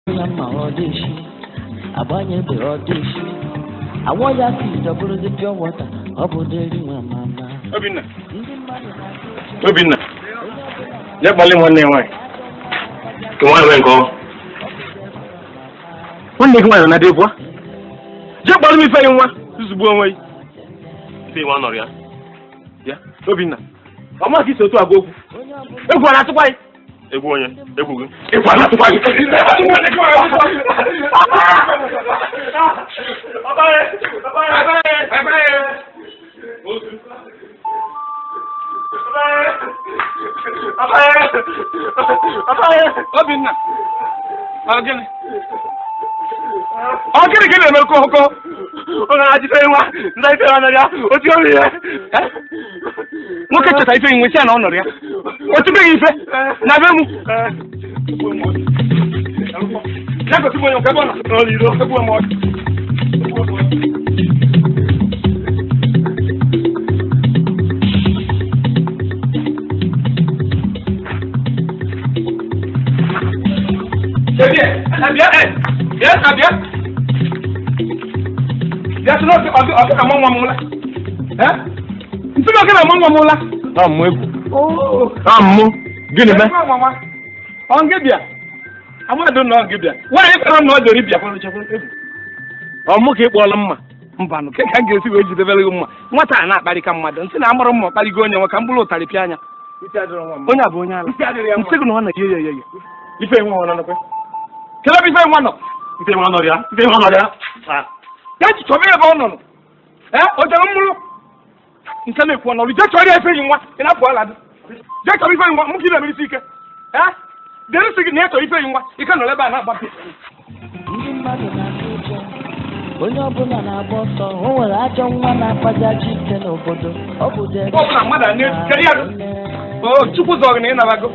ya mma ọ dị isi agbanyebe ọ dị isi awọ ya si dọbụrụzi pịọ wọta ọ bụ deri nwa mama Obinna ndị mmadụ na-atụ ụjọ Obinna onye ọbụla ya kpali nwanne ya nwaanyị ka nwaanyị nwee nke ọ nwanne gị nwaanyị na-adị pụọ jee kpalụ m ife gị nwa zuzugbu onwe gị ife nwa nọrọ ya ya Obinna ọ ma ka isi otu agwa okwu onye ọbụla egwu a na-atụkwa gị egwu onye egwu gị egwu a na-atụkwa gị Obinna ọ gịnị ọ gịnị ka ị na-eme okoko ọ na-ajide nwa nza ife ya nọrọ ya otu obi ya nwoke cheta ife nwe si ya na ọ nọrọ ya otubeghị ife na be mu ya gosi m onye nke ebe ọ nọ n'olilo egbu m ọdụ Bịa, bịa, eh, bịa, ah, bịa. Bịa sị na ọ ọ ọ ga-ama nwa m ụla. Eh? Nsị na ọ ga-ama nwa m ụla. Ọ mụ egwu. Oh. Ọ mụ. Gịnị mee? Ọ nke bịa. Amadu nọ nke bịa. Nwaanyị kpọrọ na ọ dịrị bịa. Ọ mụ ka ị kpọọla mma. Mbanụ, ke ka m ga-esi wee jidebere gị mma. Nwata a na-akparị ka mmadụ. Nsị na amụrụ mma kparịgo onye nwe ka m bụrụ ụtarị pịa anya. Onye a bụ onye ala. Nsị gị na ọ na-eyi ya eyi. Ife nwa ọ nọ n'ekwe. Kedu ebe ife nwa nọ? Ife nwa nọ ya. Ife nwa nọ ya. Ah. Ya ji chọba ebe ọ nọ nọ. Ee, o jere mmụrụ. Nke na-ekwu ọnọrụ. Jee chọrọ ya ife yi nwa. Ị na-apụ ala dị. Jee chọrọ ife yi nwa. Mụ ka ị na-emere isi ike. Ee? Dere isi gị na ya chọrọ ife yi nwa. Ike nọrọ ebe a na-agbapụ. ndị mmadụ na-atụ ụjọ onye ọbụla na-agba ọsọ o nwere ajọ nwa na-akpajaji ike n'obodo ọ bụ deri Ọ bụla mmadụ a na-ejikere ya dụ. O Chukwu zọrọ gị na ị nabago.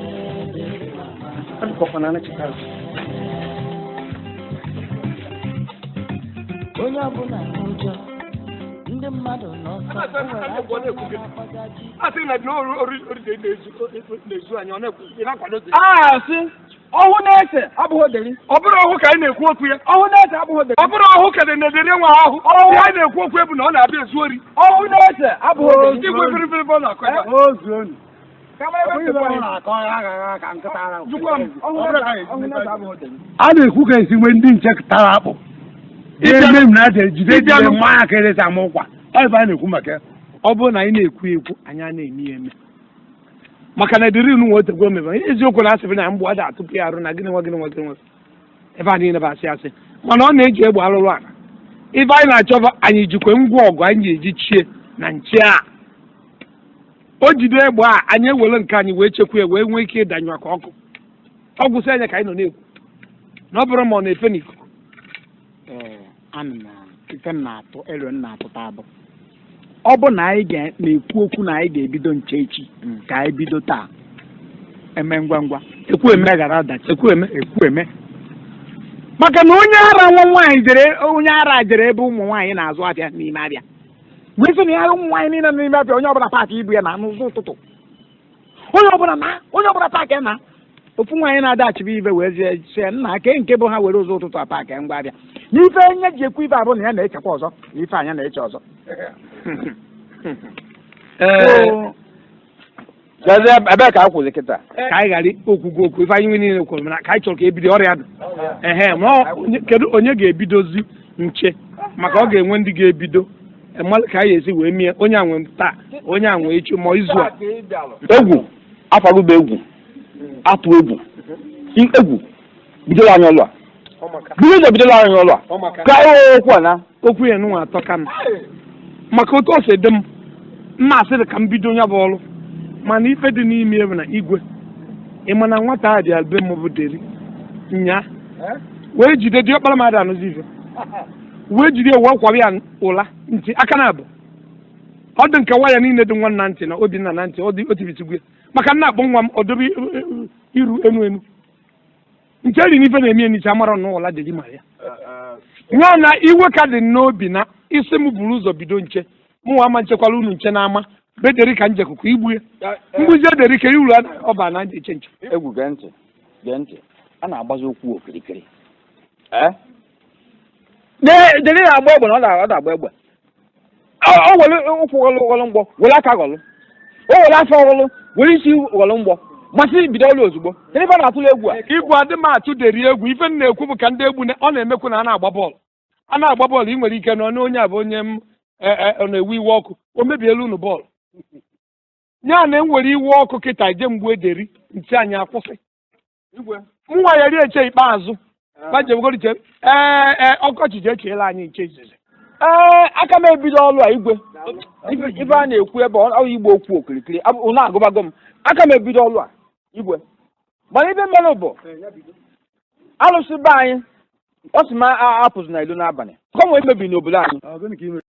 onye ọbụla n'ụjọ ndị mmadụ n'ọsọ o nwere ajọ nwa na-akpajaji ike A sị na na ori ori ori na-ezu na-ezu anya ọ na-ekwu ị na-akwado dị. a sị ọhụ na-ese abụghị deri Ọ bụrụ ọhụ ka anyị na-ekwu okwu ya. ọhụ na-ese abụghị deri Ọ bụrụ ọhụ ka na-edere nwa ahụ. Ọhụ anyị na-ekwu okwu ebu na ọ na-abịa ezu ori. ọhụ na-ese abụghị deri Igwe firifiri ọ na-akọ ebe a. ozu onu na-akọ ya aghaghị ka nkịta ara Jụkwa m. ọhụ na-ese abụghị deri a na-ekwu ka esi nwee ndị nche tara akpụ ebe m na-aja jide jide Ịbịanụ. mmanya ka eresa m ụkwa ọ ebe a na-ekwu maka ya. ọ bụrụ na anyị na-ekwu ekwu anyị a na-eme ya eme maka na ediri inu nwe otegwo mebe eziokwu na asịrị na mgbụ aja atụpụ ya arụ na gịnị nwa gịnị nwa gịnị nwa ebe a niile bụ asị asị mana ọ na-eji egbe alụrụ ala ife anyị na-achọba anyị jikwe ngwa ọgụ anyị ga-eji chie na nche a o jide egbe a anyị ewere nke anyị wee chekwa ya wee nwee ike ịdanyụ aka ọkụ ọ gwụsị anya ka anyị nọ na-ekwu na ọ bụrụ ma ọ na-efe n'ikuku ee ana m ife m na-atụ elu m na-atụta abụ ọ bụ na anyị ga- na-ekwu okwu na anyị ga-ebido nche echi ka anyị bido taa eme ngwa ngwa ekwu eme meghara ọdachi ekwu eme ekwu eme maka na onye ara nwa nwaanyị jere onye ara jere ebe ụmụ nwaanyị na-azụ ahịa n'ime abịa wee sị na ya ụmụ nwaanyị niile nọ n'ime abịa onye ọbụla paakị ibu ya na n'ụzọ ụtụtụ onye ọbụla na onye ọbụla paakị ya na ofu nwaanyị na-adachibe ibe wee zie sie nna ke nke bụ ha were ụzọ ụtụtụ a paakị ngwa abịa na ife nye ji ekwu ibe abụ na ya na-echekwa ọzọ na ife anya na-eche ọzọ ee Oo, Gazie ebee ka a kwụzi kịta? ka anyị ghara okwugo okwu ife anyị nwe niile kwuru mana ka anyị chọrọ ka ebido ọrịa dị ehe ma ọ- onye- kedu onye ga-ebidozi nche maka ọ ga-enwe ndị ga-ebido mmadụ ka anyị esi wee mie onye a nwe taa onye a nwe echi ma izu a Egwu afọgụba egwu atụ egwu I- egwu bidola anyị ọlụ a bido ụzọ bidola anyị ọlụ a ka anyị okwu a na okwu ya nụnwa atọ ka m maka otu o si dị m mma asịrị ka m bido onye bụ ọrụ mana ife dị n'ime ya bụ na igwe ị ma na nwata a dị albe m bụ deri nya wee jide dị ọkpara mmadụ anụzi ife wee jide wee kwara ya ụla ntị aka na abụ ọ dị nke waya niile dị nwa na ntị na obinna na ntị ọ dị otibitigwe maka nna akpọ nwa m ọ dobe iru enu enu nke eri n'ife na-eme enicha amara na ụla dị gị mara ya nwa na iwe ka dị n'obi na isi m buru ụzọ bido nche mụnwa ama nchekwala unu nche n'ama bederi ka njekuku igbu ya mgbuzi ederi ka iru ọba na eche nche egwu gee ntị gee ntị a na-agbazi okwu okirikiri ee de- dere ya agba egbe na ọ da- ọ da-agba egbe o o were ụkwụ ghọlụ ghọlụ mgbọ were aka ghọlụ o were afọ ghọlụ were isi ghọlụ mgbọ masị bido ọlụ ozugbo kedu ife a na-atụrụ egwu a igwu adị m atụ deri egwu ife m na-ekwu bụ ka ndị egwu na- ọ na-emekwu na a na-agba bọọlụ a na-agba bọọlụ ị nwere ike nọ na onye a bụ onye m e- e- ọ na-ewe iwe ọkụ o mebiela unu bọọlụ ya na m were iwe ọkụ kịta je mgbe ederi ntị anyị akwụsị nwa ya rie eche ikpeazụ bajebogoriche ee ee ọkọchị je echeela anyị nche izizi ee aka m ebido ọlụ a igwe ife ife a na-ekwu ebe ọ ọ igbo okwu okirikiri abụ- unu agụbago m aka m ebido ọlụ a igwe mana ife mere bụ alụsị be anyị ọ sị m a- apụzụ na ilo n'abalị kọmwe emebi n'obodo anyị